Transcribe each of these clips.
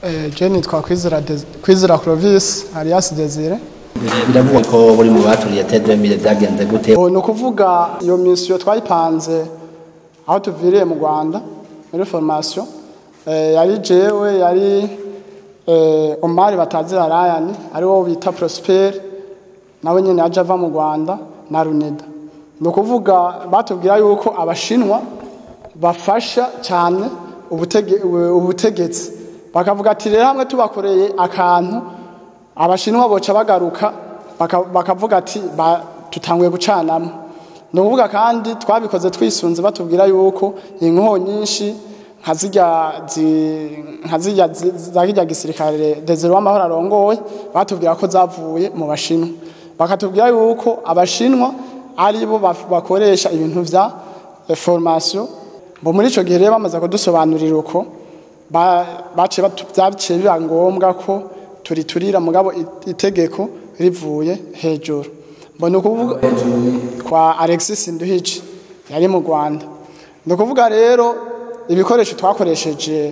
je nitwa Kwizera Des- Kwizera Clovis alias Desire biravugwa ko buri mu baturiye tedemire byagenze gute ni ukuvuga iyo misiyo twayipanze aho tuviriye mu rwanda muri formation Eh, yari jewe yari eh, omari batazira rayani ari wo bita prosper nawe nyine yaje ava mu rwanda na runeda ni ukuvuga batubwira yuko abashinwa bafasha cyane ubutege- ubutegetsi bakavuga ati rero hamwe tubakoreye akantu abashinwa boca bagaruka baka- bakavuga ati ba- tutanguye gucanamo ni ukuvuga kandi twabikoze twisunze batubwira yuko inkoho nyinshi nka zirya zi- nka zirya zi- za kirya gisirikare desire w'amahoro arongoye batubwira ko zavuye mu bashinwa bakatubwira yuko abashinwa ari bo baf- bakoresha ibintu vya eh, formation bo muri ico gihe rero bamaze kudusobanurira uko ba- baciye batu- byaciye biba ngombwa ko turiturira mugabo i- itegeko rivuye hejuru mbona ukuvuga kwa Alexis Nduhije yari mu Rwanda ni ukuvuga rero ibikoresho twakoresheje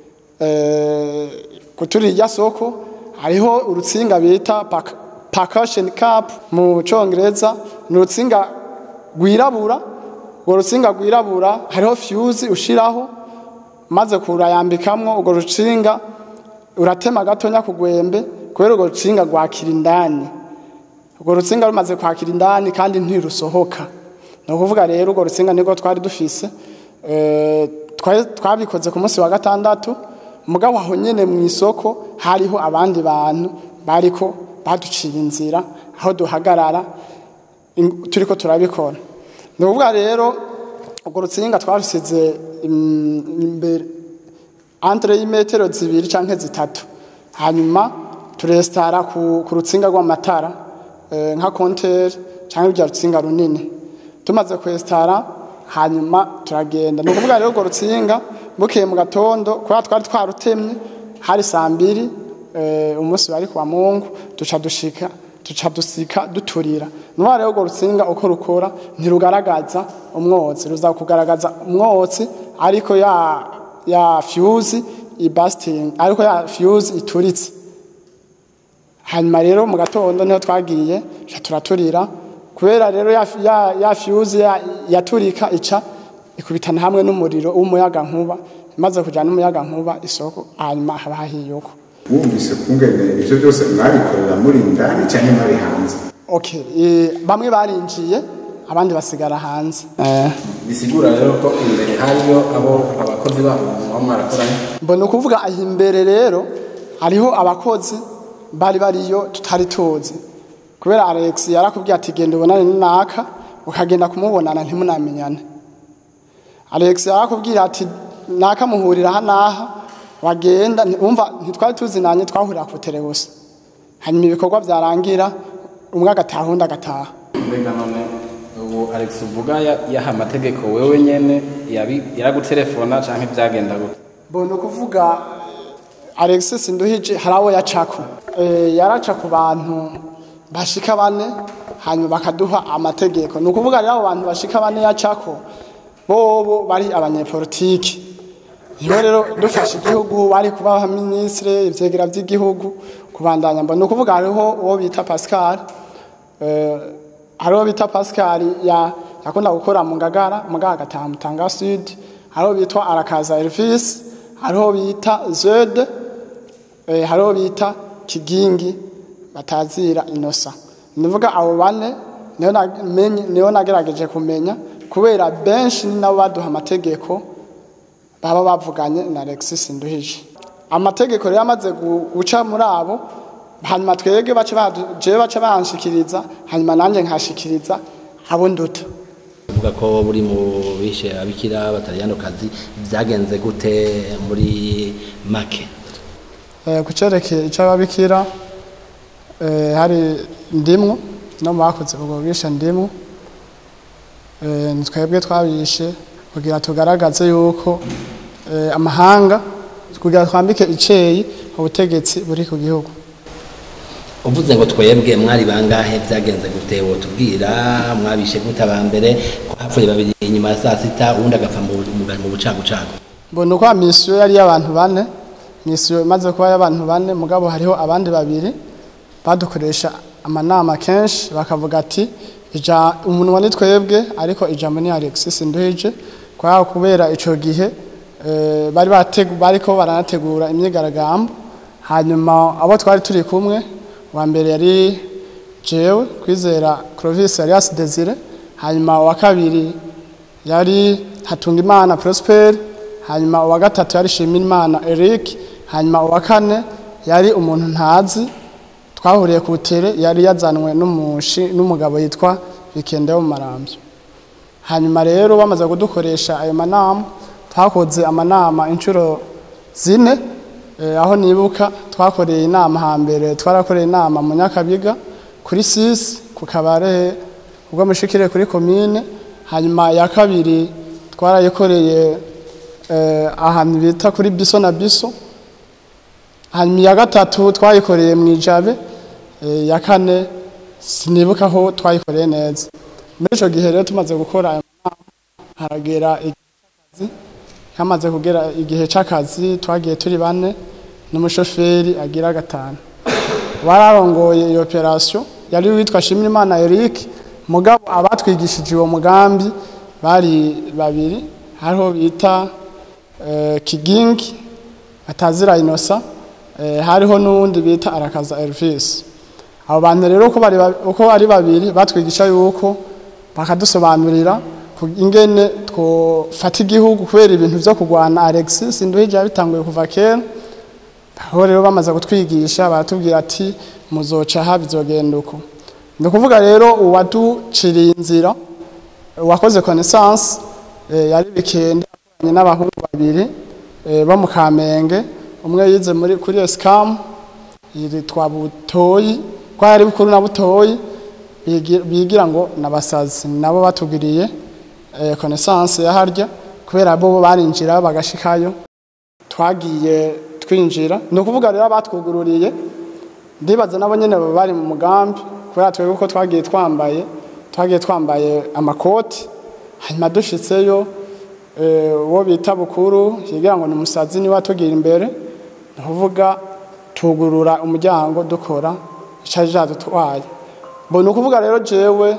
eh, kuturi irya soko hariho urutsinga bita pak- percussion cap mu congereza ni urutsinga rwirabura urwo rutsinga rwirabura hariho fuse ushiraho maze kurayambikamwo urwo rutsinga uratema gatonya ku gwembe kubera urwo rutsinga rwakira indani urwo rutsinga rumaze kwakira indani kandi ntirusohoka ni ukuvuga rero urwo rutsinga nirwo twari dufise Eh, twari- twabikoze ku munsi wa gatandatu mugabo aho nyene mu isoko hariho abandi bantu bariko baduciye inzira aho duhagarara in- turiko turabikora ni ukuvuga rero urwo rutsinga twarusize im- imbere entre y'imetero zibiri canke zitatu hanyuma turesitara ku, ku rutsinga rw'amatara eh, nka konteri canke rya rutsinga runini tumaze kwesitara hanyuma turagenda ni ukuvuga rero urwo rutsinga bukeye mu gatondo kubera twari twarutemye hari saa mbiri eh, umunsi wari kuwa mungu duca dushika duca dusika duturira nuba rero urwo rutsinga uko rukora ntirugaragaza umwotsi ruza kugaragaza umwotsi ariko ya ya fuse ibasting ariko ya fuse ituritse hanyuma rero mu gatondo niho twagiye ca turaturira kubera rero ya, ya, ya fuse ya, yaturika ica ikubitana hamwe n'umuriro w'umuyaga nkuba imaze kujana n'umuyaga nkuba isoko hanyuma haba hahiye uko wumvise kungene ivyo byose mwabikorera muri indani cyangwa mwari hanze okay e, bamwe barinjiye abandi basigara hanze eh. bisigura rero ko imbere hariyo abo abakozi babo muba mwarakoranye mbona ukuvuga aho imbere rero hariho abakozi bari bariyo tutari tuzi kubera alex yarakubwiye ati genda ubonane n'aka ukagenda kumubonana ntimunamenyane alex yarakubwira ati naka muhurira aha n'aha wagenda nti- wumva ntitwari tuzinanye twahurira ku terebusa hanyuma ibikorwa byarangira umwe agataha undi agataha mbega none ubu alex uvuga ya- yaha amategeko wewe nyene yabi- yaragutelefona canke byagenda gute mbona ukuvuga alexis nduhije hari abo yacako Eh, yaraca ku bantu bashika bane hanyuma bakaduha amategeko ni ukuvuga rero abo bantu bashika bane yacako bobo bari abanyepolitiki niho rero dufashe igihugu bari kuba minisitiri ivyegera by'igihugu kubandanya mbona ni ukuvuga hariho uwo bita pascal Eh, hariho bita pascal ya yakunda gukora mu ngagara muganga agataha mutanga sud hariho bitwa arakaza elvis hariho bita zede eh, hariho bita kigingi batazira inosa nivuga abo bane niho namenye niho nagerageje kumenya kubera benshi ni nabo baduha amategeko baba bavuganye na Alexis Nduhije amategeko rero amaze gu- guca muri abo hanyuma twege bace badu- jewe bace banshikiriza hanyuma nanje nkashikiriza abo nduta uvuga ko buri mu bishe abikira batariyano kazi byagenze gute muri make Eh, ku cerekeye ic'ababikira eh, hari ndimwo no mu bakoze ubwo bwishe ndimwo Eh, ni twebwe twabishe kugira tugaragaze yuko eh, amahanga kugira twambike iceyi ubutegetsi buri ku gihugu uvuze ngo twebwe mwari bangahe byagenze gute wotubwira mwabishe gute aba mbere ko hapfuye babiri inyuma ya saa sita uwundi agapfa mu mu- mu bucagucagu mbona uko misiyo yari y'abantu bane misiyo imaze kuba y'abantu bane mugabo hariho abandi babiri badukoresha amanama kenshi bakavuga ati ija umunwa ni twebwe ariko ijambo ni Alexis Nduhije kwa kubera ico gihe eh, bari bategu bariko baranategura imyigaragambyo hanyuma abo twari turi kumwe wa mbere yari jewe kwizera Clovis Alias Desire hanyuma wa kabiri yari Hatungimana Prosper hanyuma uwa gatatu yari Shimimana Eric hanyuma uwa kane yari umuntu ntazi twahuriye ku tere yari yazanwe n'umushi n'umugabo yitwa Bikende wo mu Marambyo hanyuma rero bamaze kudukoresha ayo manama twakoze amanama inshuro zine eh, aho nibuka twakoreye inama hambere twarakoreye inama mu Nyakabiga kuri sisi ku kabare ubwo mushikire kuri komine hanyuma ya kabiri twarayikoreye eh, ahantu bita kuri biso na biso hanyuma iya gatatu twayikoreye mu ijabe eh, ya kane sinibuka aho twayikoreye neza muri icyo gihe rero tumaze gukora ayo manama haragera igihe cy'akazi hamaze kugera igihe cy'akazi twagiye turi bane n'umushoferi agira gatanu bararongoye iyo operasiyo yari witwa Shimirimana Eric mugabo abatwigishije uwo mugambi bari babiri hariho bita eh, Kigingi atazira inosa eh, hariho n'uwundi bita arakaza Elvis abo bantu rero uko bari ba- uko ari babiri batwigisha yuko bakadusobanurira ku- ingene twofata igihugu kubera ibintu byo kurwana Alexis Nduhije yabitanguye kuva kera aho rero bamaze kutwigisha baratubwira ati muzoca aha bizogenda uko ni ukuvuga rero uwaduciriye inzira uwakoze connaissance eh, yari bikende akoranye n'abahungu babiri eh, bo mu Kamenge umwe yize muri kuri Escam yitwa Butoyi kwa yari bukuru na Butoyi bigi- bigira ngo nabasazi nabo batugiriye eh, connaissance ya harya kubera bo barinjira bagashikayo twagiye twinjira ni ukuvuga rero abatwugururiye ndibaza nabo nyine baba bari mu mugambi kubera twebwe ko twagiye twambaye twagiye twambaye amakoti hanyuma dushitseyo eh, uwo bita bukuru yigira ngo ni umusazi niwe atugira imbere ni ukuvuga tugurura umuryango dukora icari cadutwaye bo ni ukuvuga rero jewe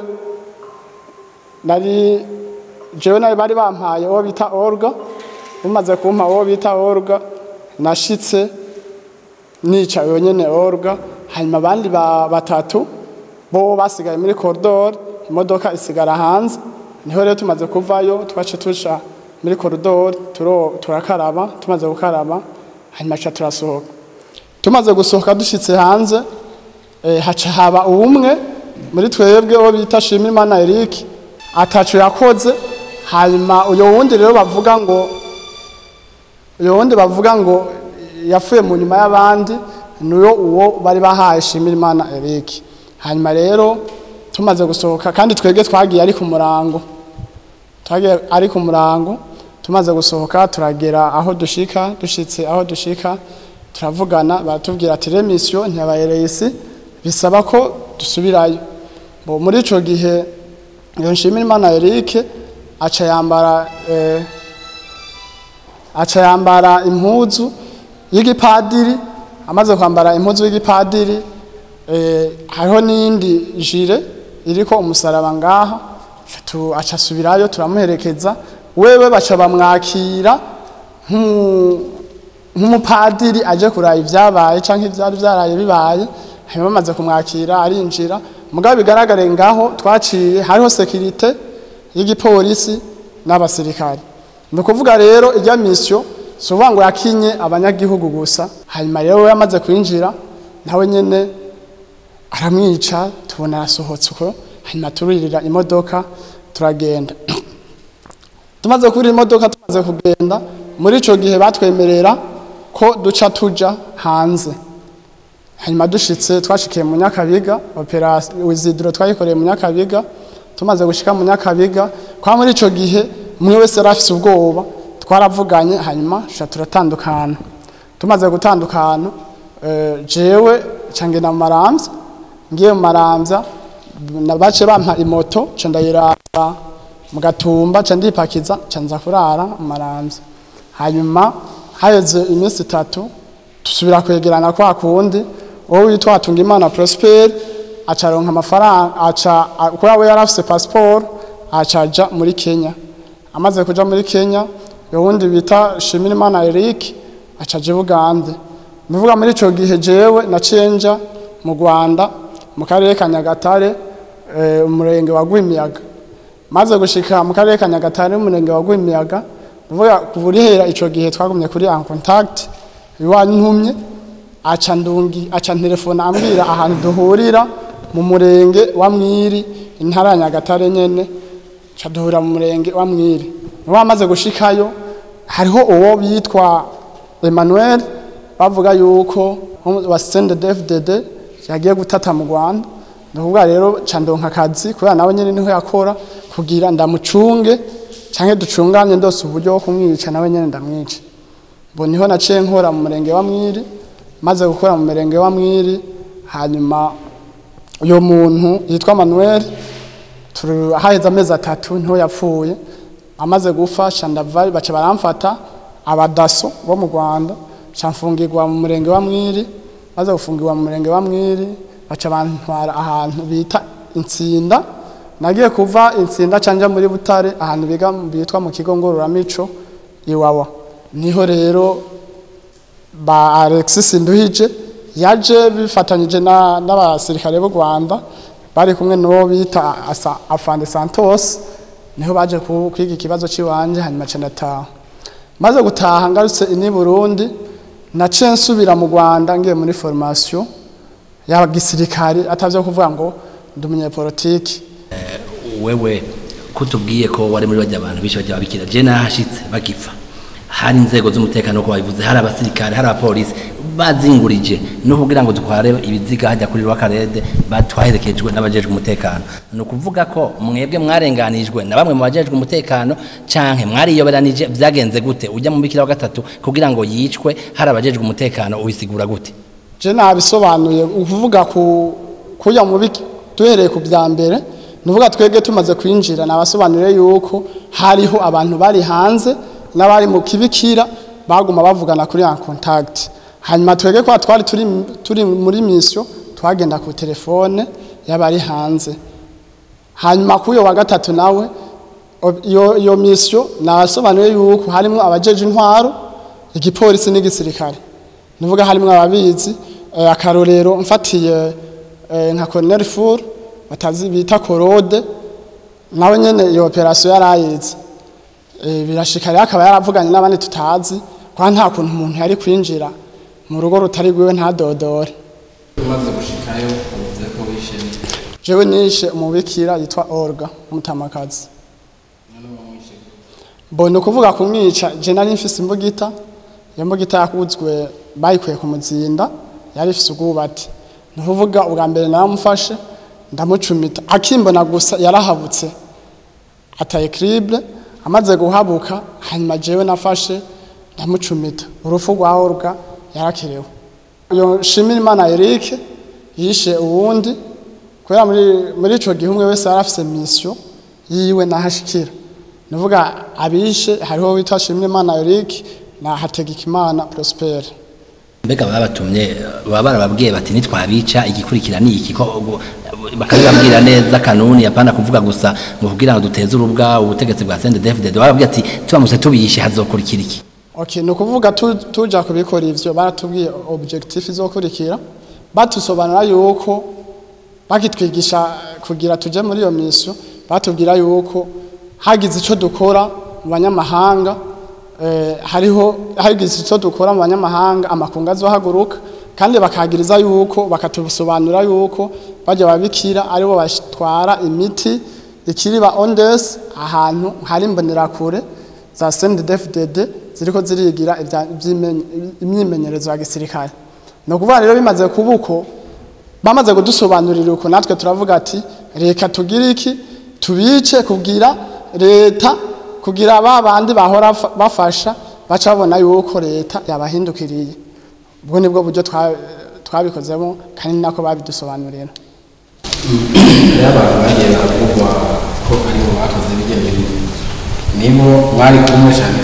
nari jewe nawe bari bampaye uwo bita orga umaze kumpa uwo bita orga nashitse nicaye wenyene orga hanyuma abandi ba- batatu bo basigaye muri koridoro imodoka isigara hanze niho rero tumaze kuvayo twace tuca muri koridoro turo- turakaraba tumaze gukaraba hanyuma ca turasohoka tumaze gusohoka dushitse hanze eh, haca haba ubumwe muri twebwe uwo bita Shimirimana Eric atacu yakoze hanyuma uyo wundi rero bavuga ngo uyo wundi bavuga ngo yapfuye mu nyuma y'abandi niyo uwo bari bahaye Shimirimana Eric hanyuma rero tumaze gusohoka kandi twebwe twagiye ari ku murango twagiye ari ku murango tumaze gusohoka turagera aho dushika dushitse aho dushika turavugana baratubwira ati remisiyo ntiyabayereye isi bisaba ko dusubirayo bo muri ico gihe iyo Nshimirimana Eric aca yambara eh, aca yambara impuzu y'igipadiri amaze kwambara impuzu y'igipadiri eh, hariho n'iyindi jire iriko umusaraba ngaha tu aca asubirayo turamuherekeza wewe baca bamwakira nk'umu- nk'umupadiri aje kuraba ibyabaye canke ivyari vyaraye bibaye hanyuma bamaze kumwakira arinjira mugabo bigaragare ngaho twaciye hariho sekirite y'igipolisi n'abasirikare ni ukuvuga rero ijya misiyo si ukuvuga ngo yakinye abanyagihugu gusa hanyuma rero we yamaze kwinjira nawe nyine aramwica tubona arasohotse uko hanyuma turirira imodoka turagenda tumaze kurira imodoka tumaze kugenda muri icyo gihe batwemerera ko duca tuja hanze hanyuma dushitse twashikiye mu nyakabiga operasiyo wizidiro twayikoreye mu nyakabiga tumaze gushika mu nyakabiga kwa muri ico gihe umwe wese yari afise ubwoba twaravuganye hanyuma sha turatandukana tumaze gutandukana eh, jewe cangena mu maramvya ngiye mu maramvya nabace bampa imoto ca ndayiraba mu gatumba ca ndipakiza ca nza kurara mu maramvya hanyuma haheze iminsi itatu dusubira kwegerana kwa kundi uwo witwa Hatungimana Prosper acaronka amafaranga aca a- kubera we yari afise passport acaja muri Kenya amaze kuja muri Kenya yowundi bita Shimirimana Eric acaje Bugande Nuvuga muri ico gihe jewe naciye nja mu Rwanda mu karere ka Nyagatare eh, umurenge wa Gwimiyaga maze gushika mu karere ka Nyagatare umurenge wa Gwimiyaga nuvuga kuburihera ico gihe twagumye kuri en contact iwantumye aca ndungi aca telefone ambwira ahantu duhurira mu murenge wa Mwiri intara ya Nyagatare nyene ca duhura mu murenge wa Mwiri niwe amaze gushikayo hariho uwo bitwa Emmanuel bavuga yuko wa CNDD-FDD yagiye gutata mu Rwanda ndavuga rero ca ndonka akazi kubera nawe nyene niho yakora kugira ndamucunge canke ducunganye ndose uburyo bwo kumwica nawe nyene ndamwica bo niho naciye nkora mu murenge wa Mwiri maze gukora mu murenge wa Mwiri hanyuma uyo muntu yitwa Manuel turi haheze amezi atatu niho yapfuye amaze gupfa shandavari baca baramfata abadaso bo mu Rwanda camfungirwa mu murenge wa Mwiri maze gufungirwa mu murenge wa Mwiri baca bantwara ahantu bita Intsinda nagiye kuva Intsinda canja muri Butare ahantu biga bitwa mu kigo ngororamico iwawa niho rero ba Alexis Nduhije yaje bifatanyije na- n'abasirikare b'u Rwanda bari kumwe n'uwo bita Asa- Afande Santos niho baje ku- kwiga ikibazo ciwanje hanyuma ca ndataha maze gutaha ngarutse ini Burundi naciye nsubira mu Rwanda ngiye muri formation ya gisirikare atavyo kuvuga ngo ndi umunyepolitiki wewe kutubwiye ko wari muri bajya abantu bishe bajya babikira je nahashitse bagipfa hari inzego z'umutekano ko babivuze hari abasirikare hari abapolisi bazingurije no kugira ngo dutware ibiziga hajya kuri rwakarede batwaherekejwe n'abajejwe umutekano ni ukuvuga ko mwebwe mwarenganijwe na bamwe mu bajejwe umutekano canke mwariyoberanije vyagenze gute ujya mu bikira wa gatatu kugira ngo yicwe hari abajejwe umutekano ubisigura gute je nabisobanuye ukuvuga ku kuya mu biki duhereye ku bya mbere nuvuga twege tumaze kwinjira nabasobanurire yuko hariho abantu bari hanze n'abari mu kibikira baguma bavugana kuri en contact hanyuma twege kwa twari turi turi muri mission twagenda ku telefone y'abari hanze hanyuma kuyo wa gatatu nawe ob- iyo iyo mission nasobanuye yuko harimo abajeje intwaro igipolisi n'igisirikare nuvuga harimo ababizi eh, akarorero mfatiye eh, nka Colonel Fur batazi bita Korode nawe nyene iyo operation yarayize eh, birashika rero akaba yaravuganye n'abandi tutazi kwa nta kuntu umuntu yari kwinjira mu rugo rutari rwiwe ntadodore umaze gushikayo uvuze ko wishe jewe nishe umubikira yitwa Olga umutamakazi mbona ukuvuga kumwica je nari mfise imbugita iyo mbugita yakuzwe bayikuye ku muzinda yari ifise ubwubati ni ukuvuga ubwa mbere naramufashe ndamucumita akimbona gusa yarahabutse ataye crible amaze guhabuka hanyuma jewe nafashe ndamucumita urupfu rwa Olga yarakerewe uyo shimira imana Eric yishe uwundi kubera muri muri ico gihe umwe wese yarafise mission yiwe nahashikira nuvuga abishe hariho witwa Shimimana Eric na Hategekimana Prosper mbega babatumye baba barababwiye bati nitwabica igikurikira ni iki ko ubu- bakabibabwira neza kanuni apana kuvuga gusa ngo kugira ngo duteze urubwa ubutegetsi bwa CNDD-FDD barababwiye ati turamutse tubishe hazokurikira iki Okay, ni ukuvuga tu- tuja kubikora ivyo baratubwiye objectif izokurikira batusobanura yuko bakitwigisha kugira tuje muri iyo mission batubwira yuko hagize ico dukora mu banyamahanga eh, hariho hagize ico dukora mu banyamahanga amakungu azohaguruka kandi bakagiriza yuko bakatusobanura yuko bajya babikira aribo batwara imiti ikiriba ondes ahantu hari imbonerakure za CNDD-FDD ziriko zirigira ivya- ivy'imenye- imyimenyerezo ya gisirikare ni ukuvuga rero bimaze kuba uko bamaze kudusobanurira uko natwe turavuga ati reka tugire iki tubice kugira leta kugira ba bandi bahora fa- bafasha baca babona yuko leta yabahindukiriye ubwo nibwo buryo twa- twabikozemo kandi ni nako babidusobanurira rero abantu bagiye baravugwa ko aribo bakoze bijya bintu nibo mwari kumwe cyane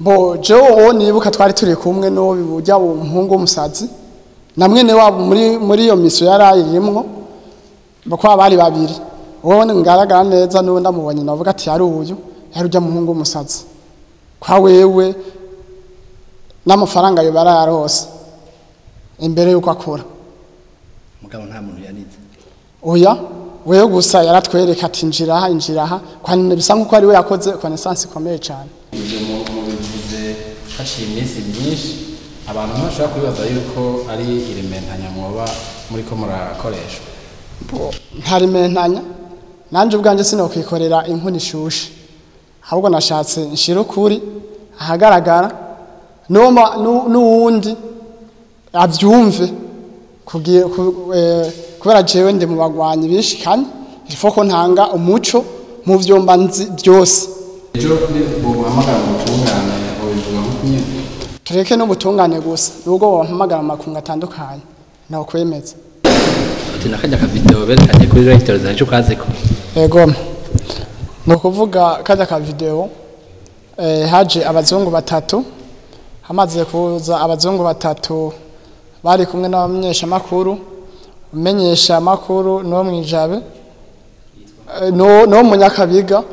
bo jewe uwo nibuka twari turi kumwe n'uwo burya umuhungu w'umusazi na mwene wabo muri muri iyo misiyo yari ayirimwo bakaba bari babiri uwo ngaragara neza n'uwo ndamubonye navuga ati yari uyu yari ujya muhungu w'umusazi kwa wewe n'amafaranga yo barayarose imbere y'uko akora mugabo nta muntu yanize oya wewe gusa yaratwereka ati injira aha injira aha kwanine bisa nk'uko ari we yakoze connaissance ikomeye cyane ibyo mu- mubivuze haciye iminsi myinshi abantu ntibashobora kwibaza yuko ari irementanya mwoba muri ko murakoresha ntarimentanya nanjye ubwanjye sinokwikorera inkuni ishushe ahubwo nashatse nshira ukuri ahagaragara n'uwo ma- n'u- n'uwundi abyumve kugi- ku- eh, kubera jewe ndi mu bagwanyi bishikanye ifo ko ntanga umuco mu vyomba nzi byose ejo buguhamagara mu butungane bubivuga nk'uko nyine tureke n'ubutungane gusa nubwo bampamagara mu makungu atandukanye nawe kwemeza uti nakajya ka video berekanye kuri Reuters nicyo kaziko Ego. Ni ukuvuga kajya ka video eh, haje abazungu batatu hamaze kuza abazungu batatu bari kumwe n'abamenyesha makuru umenyesha makuru no mwijabe eh, no no munyakabiga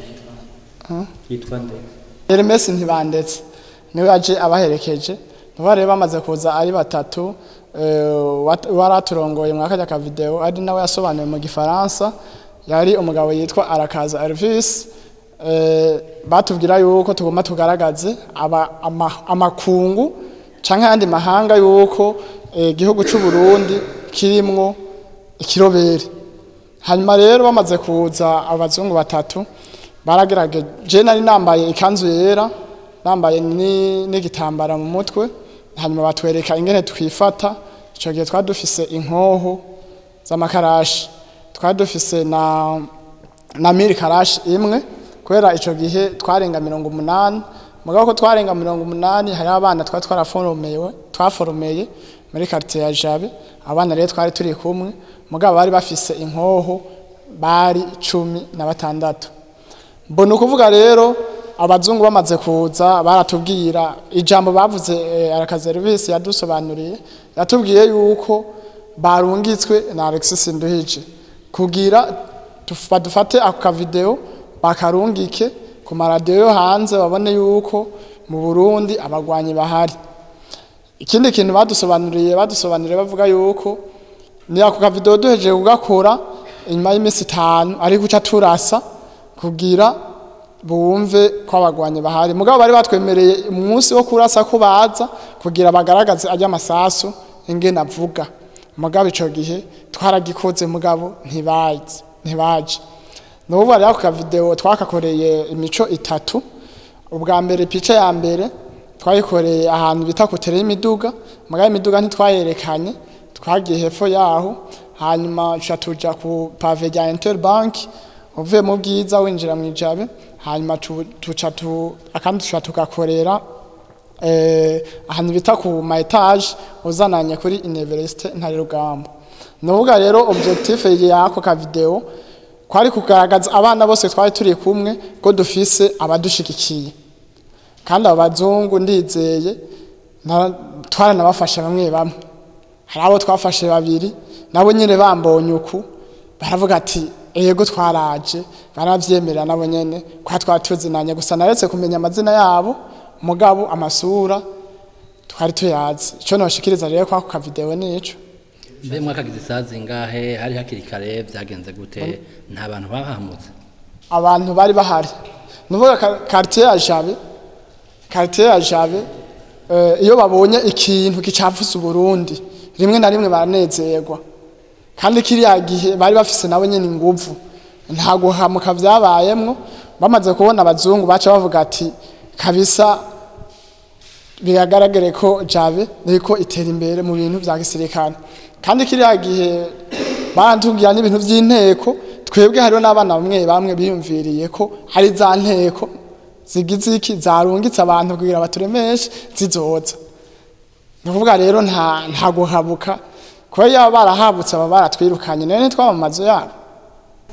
yitwa nde Hermes ntibandetse niwe aje abaherekeje niba rero bamaze kuza ari batatu eh, wat- waraturongoye mu kajya ka video ari nawe yasobanuye mu gifaransa yari umugabo yitwa Arakaza Elvis eh, batubwira yuko tugomba tugaragaze aba, ama, amakungu canke ayandi mahanga yuko eh, igihugu c'u Burundi kirimwo ikirobere hanyuma rero bamaze kuza abazungu batatu baragerageje je nari nambaye ikanzu yera nambaye ni- n'igitambara mu mutwe hanyuma batwereka ingene twifata ico gihe twari dufise inkoho z'amakarashi twari dufise na na miri karashi imwe kubera ico gihe twarenga mirongo umunani mugabo ko twarenga mirongo umunani hari abana twari twaraforomewe twaforomeye muri quartier ya Jabe abana rero twari turi kumwe mugabo bari bafise inkoho bari cumi na batandatu mbona ukuvuga rero abazungu bamaze kuza baratubwira ijambo bavuze eh, arakazerivisi yadusobanuriye yatubwiye yuko barungitswe na Alexis Nduhije kugira tuf- badufate ako kavideo bakarungike ku maradiyo yo hanze babone yuko mu Burundi abagwanyi bahari ikindi kintu badusobanuriye badusobanuriye bavuga yuko ni ako kavideo duhejeje kugakora inyuma y'iminsi itanu ari guca turasa kugira bumve ko abagwanyi bahari mugabo bari batwemereye umunsi wo kurasa ko baza kugira bagaragaze ajya amasasu ingene avuga mugabo ico gihe twaragikoze mugabo ntibazi ntibaje nubu rero ako kavideo twakakoreye imico itatu ubwa mbere pice ya mbere twayikoreye ahantu bita kutere y'imiduga mugabo imiduga ntitwayerekanye twagiye hepfo yaho hanyuma tuca tuja ku pave rya interbank uvuye mu bwiza winjira mu ijabe hanyuma tu- tuca tu akandi tuca tugakorera eh, ahantu bita ku ma etage uzananye kuri universite ntare rugamba nuvuga rero objectif yako ka video kwari kugaragaza abana bose twari turi kumwe ko dufise abadushigikiye kandi abo bazungu ndizeye na- twaranabafashe bamwe bamwe hari abo twafashe babiri nabo nyine bambonye uku baravuga ati ego twaraje baravyemerera nabo nyene kwa twatuzinanye gusa naretse kumenya amazina yabo mugabo amasura twari tuyazi ico noshikiriza rero kwako ka video nico mbe mwakagize isazi ngahe hari hakiri kare byagenze gute nta bantu bahamutse abantu bari bahari nuvuga ka- quartier ya Jabe quartier ya Jabe eh, iyo babonye ikintu gicafuza Burundi rimwe na rimwe baranezerwa kandi kiriya gihe bari bafise nabo nyene inguvu nta guhamuka vyabayemwo bamaze kubona abazungu baca bavuga ati kabisa biragaragare ko Jabe niko itera imbere mu bintu vya gisirikare kandi kiriya gihe barantubwira n'ibintu vy'inteko twebwe hariho n'abana bamwe bamwe biyumviriye ko hari za nteko zigize iki zarungitse abantu kugira baturemeshe zizoza ni ukuvuga rero nta nta guhabuka kuba yaba barahabutse baba baratwirukanye nayo ntitwaba mu mazu yabo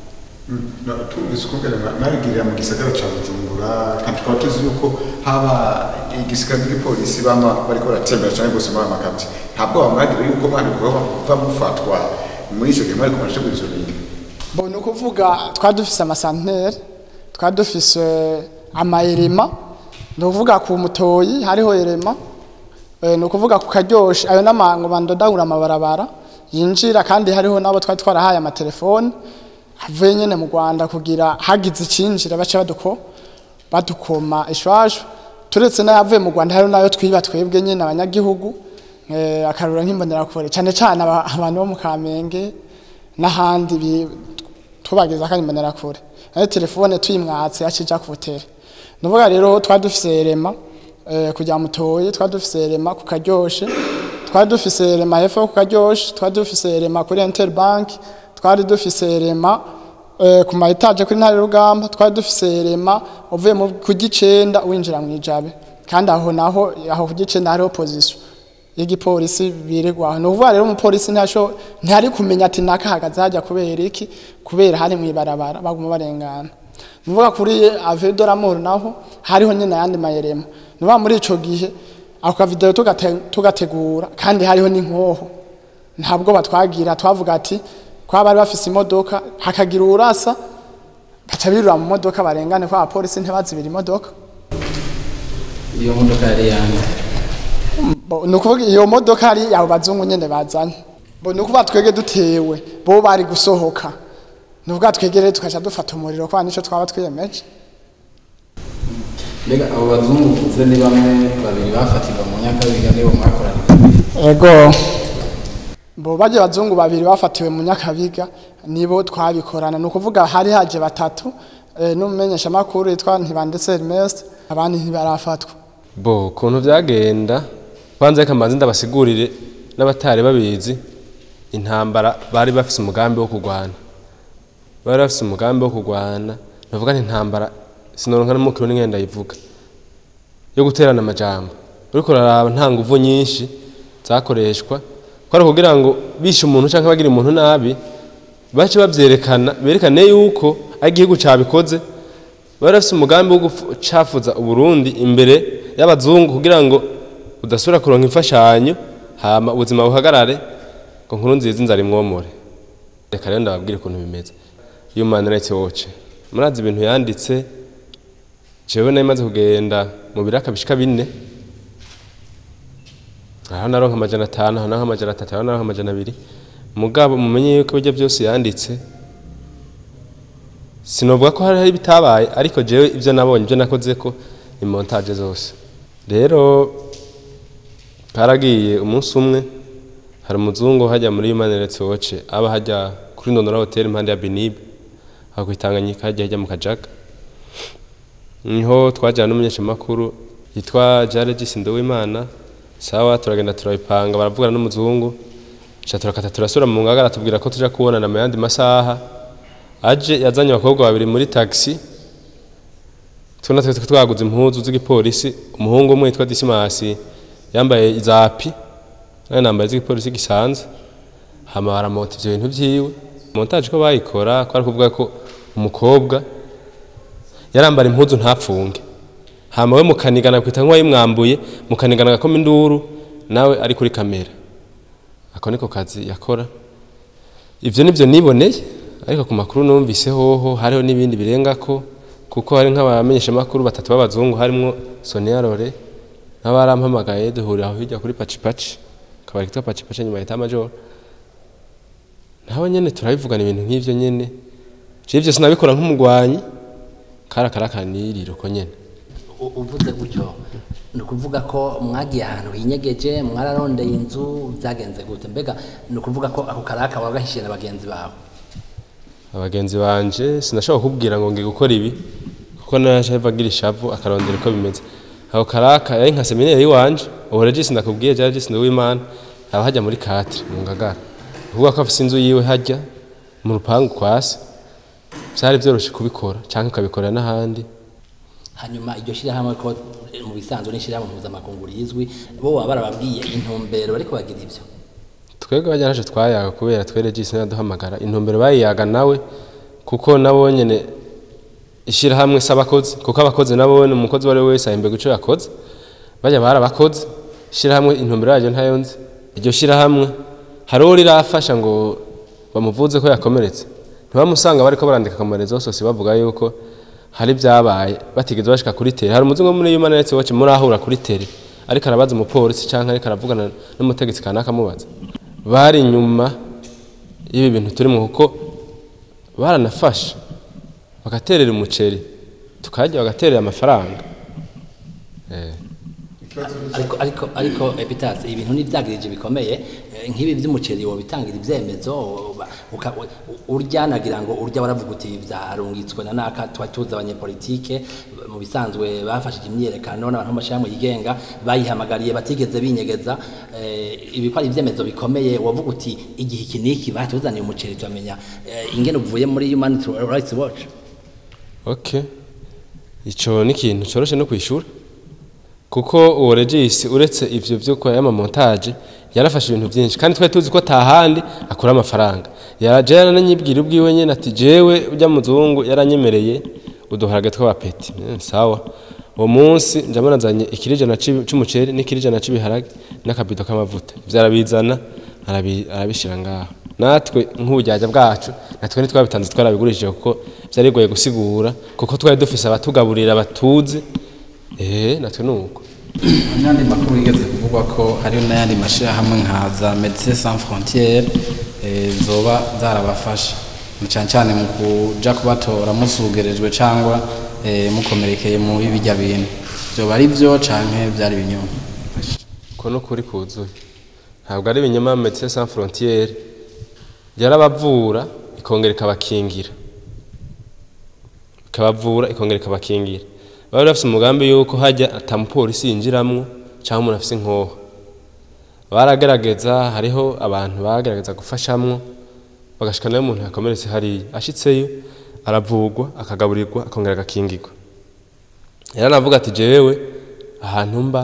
No, tumvise ukungene nabigirira mu gisagara ca bujumbura kandi tukaba tuzi yuko haba igisagara n'igipolisi bama bariko baratembera cane gose muri amakabyi ntabwo bamwagira yuko mwari kuva mufatwa muri ico gihe mwari kumarasha izo bintu bo ni ukuvuga twari dufise amasantere twari dufise amayirima ni ukuvuga ku mutoyi hariho irema Eh, ni ukuvuga ku karyoshe ayo n'amango bandodagura amabarabara yinjira kandi hariho n'abo twari twarahaye amatelefone avuye nyene mu rwanda kugira hagize icinjira bace baduko badukoma ishwashwa turetse n'ayavuye mu rwanda hariho n'ayo twiba twebwe nyene abanyagihugu eh, akarura nk'imbonerakure cane cane aba- abantu bo mu kamenge n'ahandi bi- tubageza kandi imbonerakure nayo telefone tuyimwatse yacija ku butere nuvuga rero twari dufise rema eh, kujya mutoyi twari dufise rema ku karyoshe twari dufise rema hepfo ku karyoshe twari dufise rema kuri interbank twari dufise rema eh, ku ma etage kuri ntare rugamba twari dufise rema uvuye mu ku gicenda winjira mu ijabe kandi aho naho aho ku gicenda hariho position y'igipolisi birirwa aho ni ukuvuga rero umupolisi ntasho ntari kumenya ati nakahagaze hajya kubera iki kubera hari mu ibarabara baguma barengana ni ukuvuga kuri ave de l'amour naho hariho nyine ayandi mayerema ni ukuvuga muri ico gihe ako kavideo tugate- tugategura kandi hariho n'inkoho ntabwo batwagira twavuga ati kwa bari bafise imodoka hakagira urasa baca birura mu modoka barengane kwa abapolisi ntibazibira imodoka iyo modoka yari yanjye Bo, ni ukuvuga iyo modoka ari abo bazungu nyene bazanye bo ni ukuvuga twege dutewe bo bari gusohoka ni ukuvuga twege rero tukaca dufata umuriro kwa nico twaba twiyemeje mbega abo bazungu uvuze ni bamwe babiri bafatirwa mu nyakabiga nibo mwakoranye ego bo baje bazungu babiri bafatiwe mu nyakabiga nibo twabikorana ni ukuvuga hari haje batatu eh, n'umumenyesha makuru yitwa ntibandetse Ernest abandi ntibarafatwa bo ukuntu byagenda kwanza reka mbanze ndabasigurire n'abatari babizi intambara bari bafise umugambi wo kurwana bari bafise umugambi wo kurwana navuga nti intambara sinoronka n'umukiro n'ingenda ndayivuga yo guterana amajambo uriko uraraba nta nguvu nyinshi zakoreshwa ko ari kugira ngo bishe umuntu cyangwa bagira umuntu nabi bace babyerekana berekane yuko ari igihugu cabikoze bari bafise umugambi wo gucafuza uburundi imbere y'abazungu kugira ngo udasubira kuronka imfashanyo hama ubuzima buhagarare ngo nkuru nziza inzara imwomore reka rero ndababwire ukuntu bimeze human rights watch murazi ibintu yanditse jewe nari maze kugenda mu biraka bishika bine aho naronka amajana atanu aho naronka amajana atatu aho naronka amajana abiri mugabo mumenye yuko ibyo byose yanditse sinovuga ko hari ibitabaye ariko jewe ibyo nabonye ibyo nakoze ko ni montage zose rero karagiye umunsi umwe hari umuzungu hajya muri human rights watch aba hajya kuri ndondora hotel impande ya binib aho kwitanganyika hajya hajya mu kajaga niho twajyana n'umunyeshamakuru yitwa jaregisi nduwimana sawa turagenda turabipanga baravugana n'umuzungu ca turakata turasura mu ngagara tubwira ko tuja kubonana mu yandi masaha aje yazanye abakobwa babiri muri taxi tuna twe twaguze impuzu z'igipolisi umuhungu umwe yitwa Disimasi yambaye izapi nawe nambaye z'igipolisi gisanzwe hama baramota ivyo bintu vyiwe montage ko bayikora ko ari kuvuga ko umukobwa yarambara impuzu ntapfunge hama we mukanigana kwita nk'uwayimwambuye mukanigana agakoma induru nawe ari kuri kamera ako niko kazi yakora ivyo nivyo niboneye ariko ku makuru numvise hoho hariho n'ibindi birengako kuko hari nk'abamenyesha makuru batatu b'abazungu harimwo Sonia Rore n'abarampamagaye duhurira aho hirya kuri Pachi Pachi kabari kitwa Pachi Pachi nyuma ya major naho nyene turabivugana ibintu nk'ivyo nyene je ivyo sinabikora nk'umugwanyi karakarakaniriro ko nyene U- uvuze gutyo ni ukuvuga ko mwagiye ahantu hinyegeje mwararondeye inzu byagenze gute mbega ni ukuvuga ko ako karaka wagahishiye na bagenzi bawe abagenzi banje sinashobora kubwira ngo ngiye gukora ibi kuko naje agira ishavu akarondera uko bimeze aho karaka yari nka seminari iwanje ubu regisi ndakubwiye jya regisi w'imana aba hajya muri katire mu ngagara uvuga ko afite inzu yiwe hajya mu rupangu kwasi byari byoroshye kubikora cyangwa ukabikorera n'ahandi hanyuma iryo shyirahamwe ko eh, mu bisanzwe n'ishyirahamwe mpuzamakungu rizwi bo baba barababwiye intumbero bariko bagira ivyo twebwe bajya naje twayaga kubera twe regisi ntiyaduhamagara intumbero bayiyaga nawe kuko nabo nyene ishyirahamwe s'abakozi kuko abakozi nabo ni umukozi uwo ari we wese ahembwa icyo yakoze bajya bari abakozi ishyirahamwe intumbero yaryo ntayo nzi iryo shyirahamwe hari uwo rirafasha ngo bamuvuze ko yakomeretse ntibamusanga bariko barandika akamorezo sose bavuga yuko hari byabaye batigeze bashika kuri tere hari umuzungu wo muri human rights watch murahura kuri tere ariko arabaza umupolisi canke ariko aravugana n'umutegetsi kanaka amubaza bari inyuma y'ibi bintu turimo kuko baranafasha bagaterera umuceri tukarya bagaterera amafaranga eh. ariko ariko ariko epitasi ibintu n'ibyagirije bikomeye eh, nk'ibi by'umuceri wo bitangira ibyemezo uba- uka- u- urya nagira ngo urya waravuga uti byarungitswe na naka tuba tuzi abanyepolitike mu bisanzwe bafashije imyiyerekano n'abantu b'amashyirahamwe yigenga bayihamagariye batigeze binyegeza eh, ibi ko ari ibyemezo bikomeye wavuga uti igihe iki n'iki batuzaniye umuceri turamenya eh, ingene uvuye muri human rights watch okay ico ni ikintu coroshe no kwishura kuko uwo regisi uretse ivyo vyo kwa yama montage yarafashe ibintu byinshi kandi twari tuzi ko atahandi akura amafaranga yaraje yarananyibwira ubwiwe nyene ati jewe ujya muzungu yaranyemereye uduharage tw'abapeti Eh, sawa uwo munsi njya nazanye ikirijana c'umuceri n'ikirijana c'ibiharage n'akabido k'amavuta ivyo arabizana arabi- arabishira ngaho natwe nk'ubujyajya bwacu natwe ntitwabitanze twarabigurishije kuko byari bigoye gusigura kuko twari dufise abatugaburira batuzi eh natwe nuko n'andi makuru yigeze kuvugwa ko hariho n'ayandi mashyirahamwe nka za medecins sans frontiere eh, zoba zarabafasha na cyane cyane mu kuja kubatora musugerejwe cyangwa eh, mukomerekeye muri bijya bintu byoba ari byo canke byari ibinyoma ko no kuri kuzuye ntabwo ari ibinyoma Médecins Sans Frontières yarabavura ikongera ikabakingira ikabavura ikongera ikabakingira bari bafite umugambi yuko hajya atamupolisi yinjiramwo cyangwa umuntu afite inkoho baragerageza hariho abantu bagerageza gufashamwo bagashika nayo umuntu yakomeretse hariya ashitseyo aravugwa akagaburirwa akongera agakingirwa yaranavuga ati jewe ahantu mba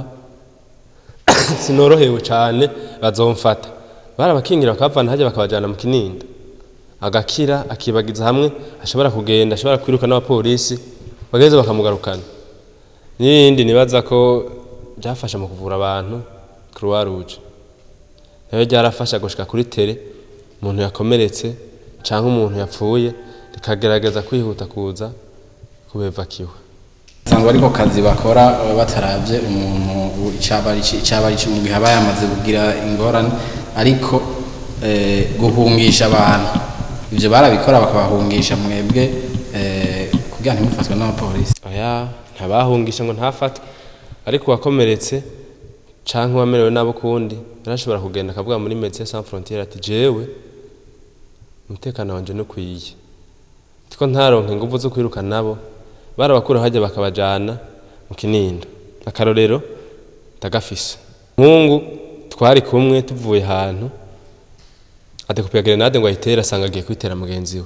sinorohewe cyane bazomfata barabakingira bakabavana hajya bakabajyana mu kinindo agakira akibagiza hamwe ashobora kugenda ashobora kwiruka n'abapolisi bageze bakamugarukana n'ibindi nibaza ko byafasha mu kuvura abantu croix rouge nayo ryarafasha gushika kuri tere umuntu yakomeretse cyangwa umuntu yapfuye rikagerageza kwihuta kuza kubevakiwe sanzwe ariko kazi bakora baba bataravye umuntu icabari icabari mu gihe aba yamaze kugira ingorane ariko eh, guhungisha abantu ivyo barabikora bakabahungisha mwebwe eh, kugira ntimufatwe n'abapolisi oya ntabahungisha ngo ntafatwe ariko uwakomeretse canke uwamerewe nabo kundi yarashobora kugenda akavuga muri Médecins Sans Frontières ati jewe umutekano wanje nukwiye tiko ntaronke inguvu zo kwiruka nabo barabakura hajya bakabajana mu kinindo akarorero ndagafise mungu twari kumwe tuvuye ahantu adekupiye grenade ngo ayitere asanga agiye kwitera mugenzi we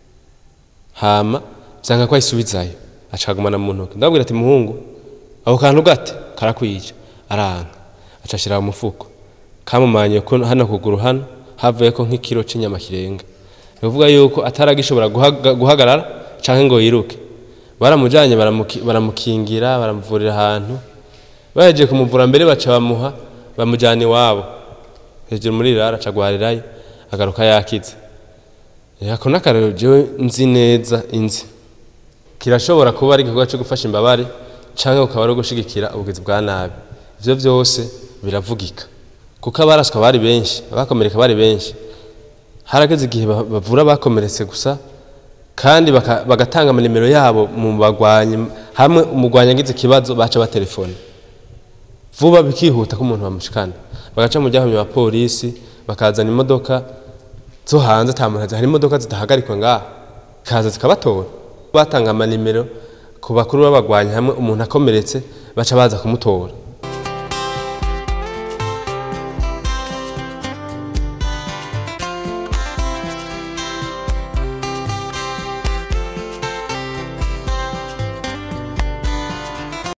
hama vyanga ko ayisubizayo acagumana mu ntoki ndabwira ati muhungu ako kantu gate karakwica aranka aca ashira mu mufuko kamumanye ko hano kuguru hano havuye ko nk'ikiro c'inyama kirenga bivuga yuko ataragishobora guhaga- guhagarara canke ngo yiruke baramujanye baramuki- baramukingira baramuvurira ahantu bahejeje kumuvura mbere baca bamuha bamujyana iwabo hejuru muri rara aca agwarirayo agaruka yakize Eh, ako n'akarero jewe nzi neza inzi kirashobora kuba ari igikorwa cyo gufasha imbabare cyangwa ukaba ari gushigikira ubugizi bwa nabi ivyo byose biravugika kuko abaraswa bari benshi abakomereka bari benshi harageze igihe ba- bavura abakomeretse gusa kandi baka- bagatanga amanimero yabo mu bagwanyi hamwe umugwanyi agize ikibazo baca batelefone vuba bikihuta ko umuntu bamushikana bagaca mu ryahumye abapolisi bakazana imodoka zo hanze ata muntu azi hari imodoka zidahagarikwa ngaha kaza zikabatora batanga amanimero ku bakuru b'abagwanyi hamwe umuntu akomeretse baca baza kumutora